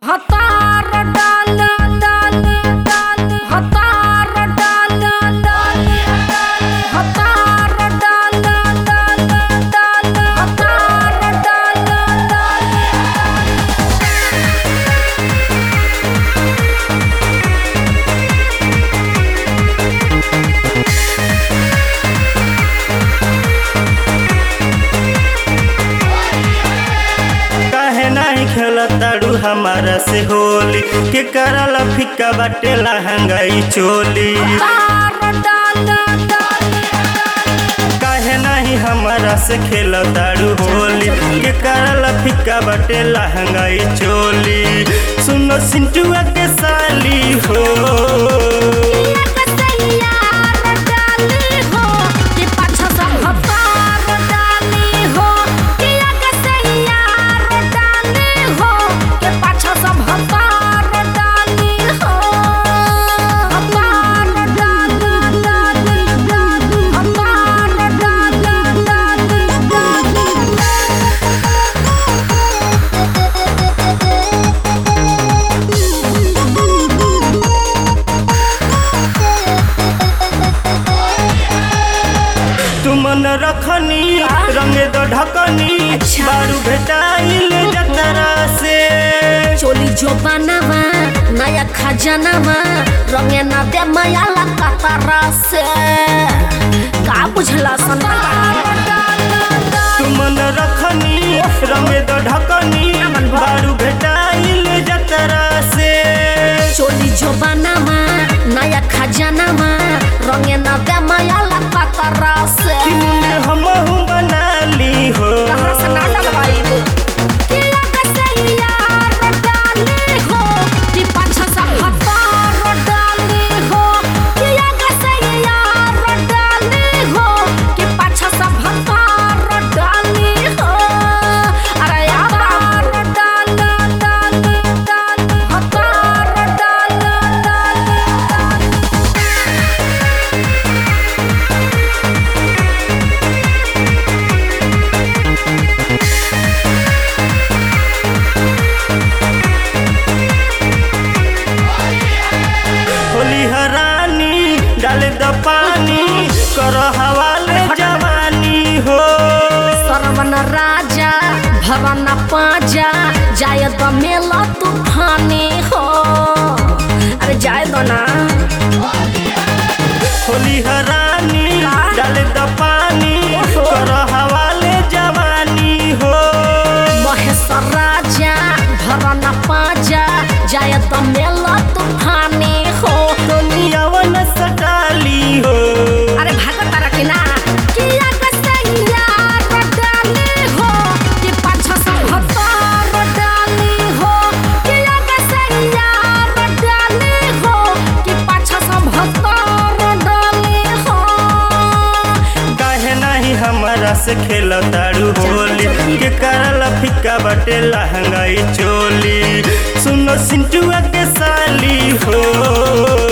हतार डाल डाल डाल हतार डाल डाल हतार डाल डाल डाल हतार डाल डाल काहे नाही खेलताड़ू हमारा से होली के करल फिक्का बाटे लहंगाई चोली हतार डाल डाल काहे नाही हमारा से खेलताड़ू होली के करल फिक्का बाटे लहंगाई चोली सुनो सिंटुआ के साली हो तू मन रखनी रंगे दो ढकनी अच्छा। बारू भेटाइल जतरा से चोली जो बनावा नया खजानावा रंगे ना दे माया कतारा से का बुझला सन तू मन रखनी रंगे दो ढकनी बारू भेटाइल जतरा से चोली जो बनावा नया खजानावा रंगे ना दे माया कतारा से कि मुंडे हमहू बना ली हो कहाँ से ना डलवाई किया कैसे यार डाली हो कि पाछा से हतार डाली हो किया कैसे यार डाली हो कि पाछा से हतार डाली हो अरे यार डाल डाल डाल हतार डाल डाल होली हरानी डाले द पानी कर हवाले जवानी हो सरवन राजा भवन पाजा जाय द मेला तूफानी हो अरे जाय दो ना होली हरानी डाले द पानी कर हवाले जवानी हो महेश राजा भवन पाजा जाय द मेला तूफानी हो दुनियावन सटाली हो अरे भागो तारा के ना किया कैसे यार डाली हो कि पाछा से हतार डाली हो किया कैसे यार डाली हो कि पाछा से हतार डाली हो काहे नहीं हमारा से खेल तारू होली के करल फिक्का बटे लहंगाई चोली सुनो सिंटुआ के साली हो